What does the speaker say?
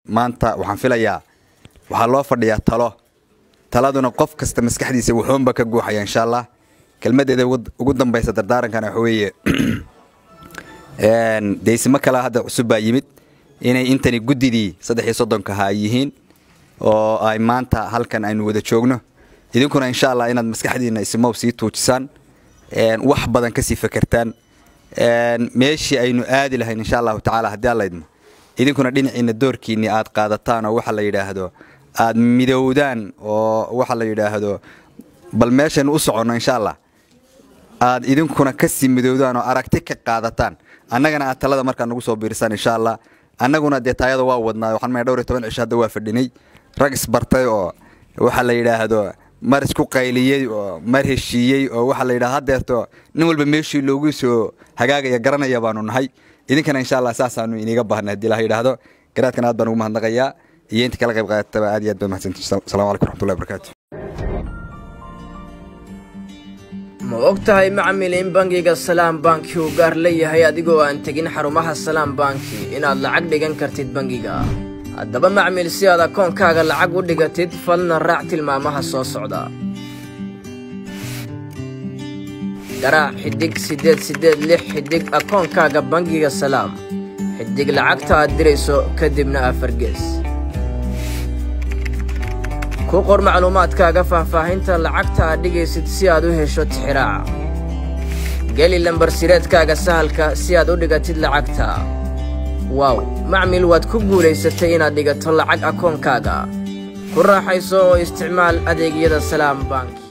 maanta waxaan filayaa waxaa loo fadhiyaa talo taladuna qof kasta maskaxdiisa wuxuunba ka guuxaya insha allah kelmadeeda ugu dambaysa dardaarankana waxa weeye deysimo kale hadda cusub baa yimid inay intani guddidii saddex iyo soddonkaha ay yihiin oo ay maanta halkan aynu wada joogno idinkuna insha allah inaad maskaxdiina ismow sii tuujisaan wax badan kasii fakertaan meeshii aynu aadi lahayn insha allahu tacaala haddii alla idmo idinkuna dhinaciina doorkiinni aad qaadataan oo waxa la yidhaahdo aad midowdaan oo waxa la yidhaahdo bal meeshaynu u soconno insha allah aad idinkuna kasii midowdaan oo aragti ka qaadataan annagana aad talada markaa nagu soo biirisaan insha allah annaguna dee taayada waa wadnaa waxaan maya dhowr iyo toban cisho hadda waa fadhinay rag isbartay oo waxa la yidhaahdo mar isku qayliyey oo mar heshiiyey oo waxa la yidhahdo haddeerto nin walba meeshii loogu soo hagaagaya garanaya baanu nahay idinkana insha allah saasaanu iniga baahnay haddii la yidhaahdo garaadkan aad baan ugu mahadnaqayaa iyo inta kala qayb qaadataba aad iyo aad baa mahadsantii assalamu calaykum raxmatullahi wabarakaatu ma og tahay macmil in bangiga salaam banki uu gaar leeyahay adigoo aan tegin xarumaha salaam banki inaad lacag dhigan kartid bangiga haddaba macmil si aad akoonkaaga lacag u dhigatid falna raac tilmaamaha soo socda garaac xidhig siddeed siddeed lix xidhig akoonkaaga bangiga salaam xidhig lacagta aad dirayso kadibna afargees ku qor macluumaadkaaga faahfaahinta lacagta aad dhigaysid si aad u hesho tixiraaca geli lambarsireedkaaga sahalka si aad u dhigatid lacagta waaw macmil waad ku guulaysatay inaad dhigato lacag akoonkaaga ku raaxayso oo isticmaal adeegyada salaam bank